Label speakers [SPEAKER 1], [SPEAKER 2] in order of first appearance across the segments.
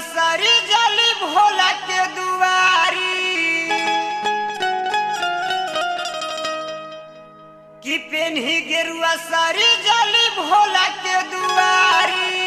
[SPEAKER 1] सारी जाली भोला के दुआरी कि पेन्ही गेरुआ सारी जाली भोला के दुआरी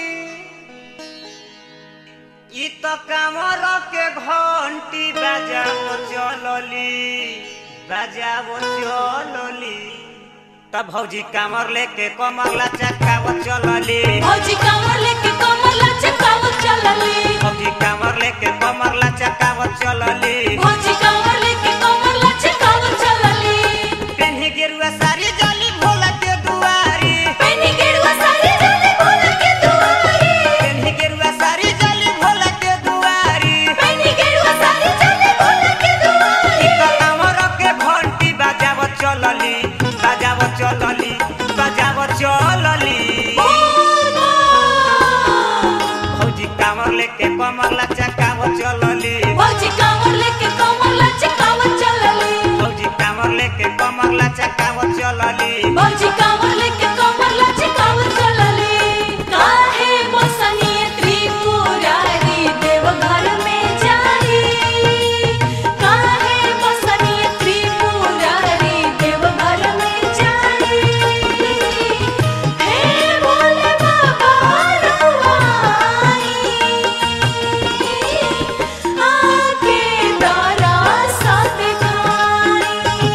[SPEAKER 1] ई तो कामर के घंटी बजाओ चलली बजाओ चलली तब भौजी कामर लेके कमर लचकाव चलली
[SPEAKER 2] भौजी कांवर लेके कमर लचकावत चलली
[SPEAKER 1] भौजी कामर लेके कमर लचकाव चलली
[SPEAKER 2] भौजी कांवर लेके कमर लचकावत चलली
[SPEAKER 1] पेन्ही गेरुआ सारी जाली भोला के दुआरी
[SPEAKER 2] पेनी गेरुआ साड़ी जाली भोला के दुआरी
[SPEAKER 1] पेन्ही गेरुआ सारी जाली भोला के दुआरी
[SPEAKER 2] पेनी गेरुआ साड़ी जाली भोला के दुआरी
[SPEAKER 1] ई तो कामर के घंटी बजाव चलली बजाव चलली बजाव चलली भौजी कामर लेके कमर लचकाव चलली
[SPEAKER 2] भौजी कांवर लेके कमर लचकावत चलली
[SPEAKER 1] भौजी कामर लेके कमर लचकाव चलली
[SPEAKER 2] भौजी कांवर लेके कमर लचकावत चलली काहे मोसनिय त्रिपुरारी देवघर में जाई काहे मोसनिय त्रिपुरारी देवघर में जाई हे भोले बाबा रुआई आके दारा साथ खाई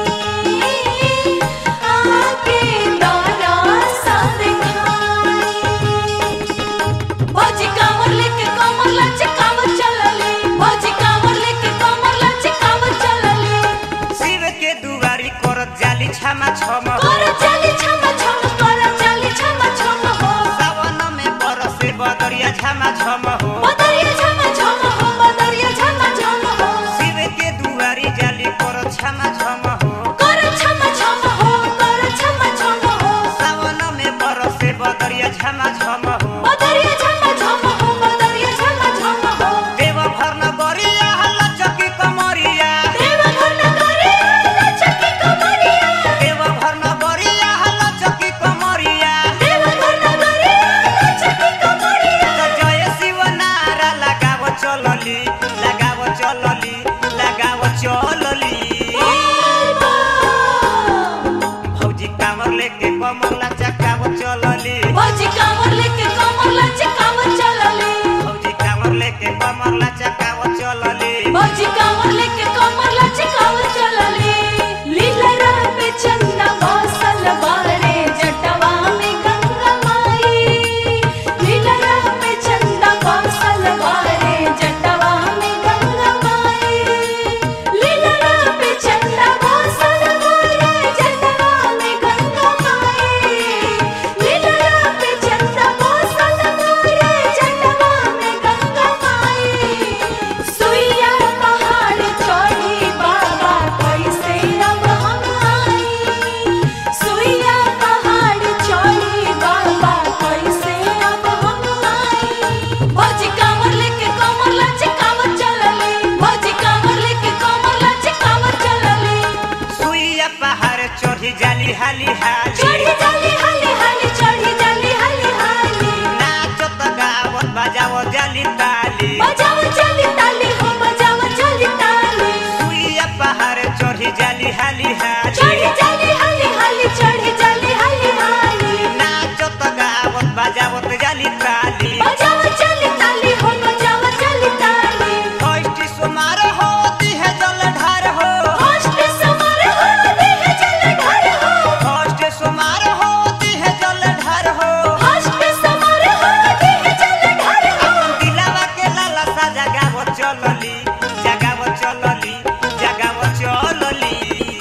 [SPEAKER 2] आके दारा साथ खाई भौजी कांवर लेके कमर लचकावत चलली भौजी कांवर लेके कमर लचकावत चलली
[SPEAKER 1] शिव के दुआरी करत जाली छमा छम हो
[SPEAKER 2] कर चली छम छम कर चली छम छम हो
[SPEAKER 1] सावन में बरसे बदरिया छमा छम हो
[SPEAKER 2] बदरिया छम छम हो बदरिया छम छम हो
[SPEAKER 1] शिव के दुआरी जाली करत छमा छम हो
[SPEAKER 2] कर छम छम हो कर छम छम हो
[SPEAKER 1] सावन में बरसे बदरिया छमा छम हो
[SPEAKER 2] बदरिया छम छम हो बदरिया छम छम हो
[SPEAKER 1] देव भर नगरिया लचकी कमरिया
[SPEAKER 2] देवघर नगरी लचकी कमरिया
[SPEAKER 1] देव भर नगरिया लचकी कमरिया
[SPEAKER 2] देवघर नगरी लचकी कमरिया
[SPEAKER 1] तो जय शिव नारा लगाव चलली लगाव चलली लगाव चलली भौजी कामर लेके कमर लचकाव चलली
[SPEAKER 2] भौजी कांवर लेके कमर लचकावत चलली
[SPEAKER 1] भौजी कामर लेके कमर लचकाव चलली
[SPEAKER 2] भौजी कांवर लेके कमर लचकावत चलली लीला पे चंदा बसल बारे जटवा में गंगा माई लीला पे चंदा बसल बारे जटवा में गंगा माई लीला पे चंदा बसल बारे जटवा में गंगा माई लीला पे चंदा बसल बारे जटवा में गंगा माई सुइया पहाड़ चढ़ी बाबा कैसे अब हम आई सुइया पहाड़ चढ़ी बाबा कैसे अब हम आई भौजी कांवर लेके कमर लचकावत चलली भौजी कांवर लेके कमर लचकावत चलली
[SPEAKER 1] सुइया पहाड़ चढ़ी जाली हाली हाली
[SPEAKER 2] चढ़ी जाली हाली हाली चढ़ी जाली हाली हाली
[SPEAKER 1] नाचत गावत बजावत जाली ताली
[SPEAKER 2] बजाओ चली ताली हो बजाओ चली ताली
[SPEAKER 1] सुइया पहाड़ चढ़ी जाली हाली हाली
[SPEAKER 2] चढ़ी जाली हाली हाली चढ़ी जाली हाली हाली
[SPEAKER 1] नाचत गावत बजावत जाली ताली
[SPEAKER 2] बजाओ चली ताली हो बजाओ चली ताली
[SPEAKER 1] फर्स्ट सुमार होती है जलधार हो
[SPEAKER 2] होस्ट समर होती है जलधार हो
[SPEAKER 1] फर्स्ट सुमार होती है जलधार हो
[SPEAKER 2] होस्ट समर होती है जलधार हो
[SPEAKER 1] दिलावा के लाला सा जगावत चलली जगावत चलली जगावत चलली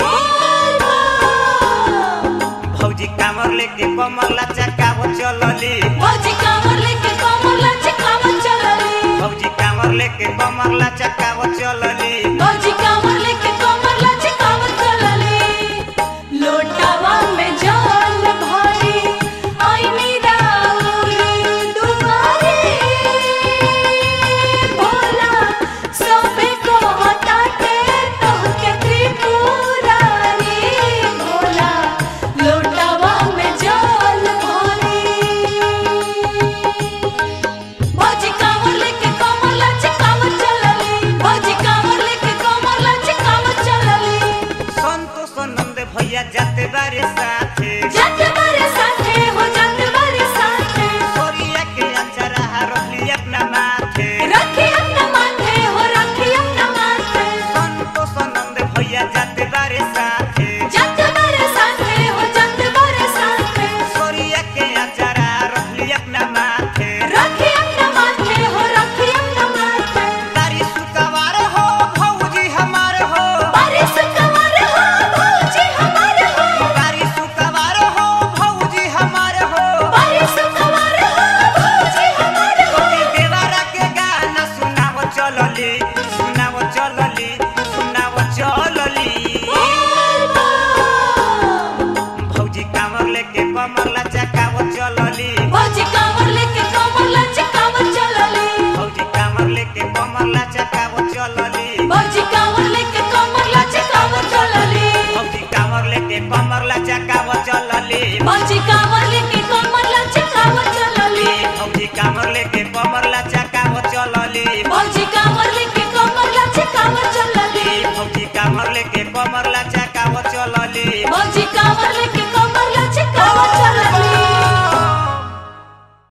[SPEAKER 1] भौजी कामर लेके कमर लचकावत चलली
[SPEAKER 2] भौजी कांवर लेके कमर लचकावत चलली
[SPEAKER 1] भौजी कामर लेके कमर लचकावत चलली
[SPEAKER 2] भौजी कांवर लेके कमर लचकावत चलली लोटावा में जल भरी आईनी राउर दुआरे भोला सबे को हटाते तोहके त्रिपुरारी भोला लोटावा में जल भरी भौजी कांवर लेके
[SPEAKER 1] कमर लचा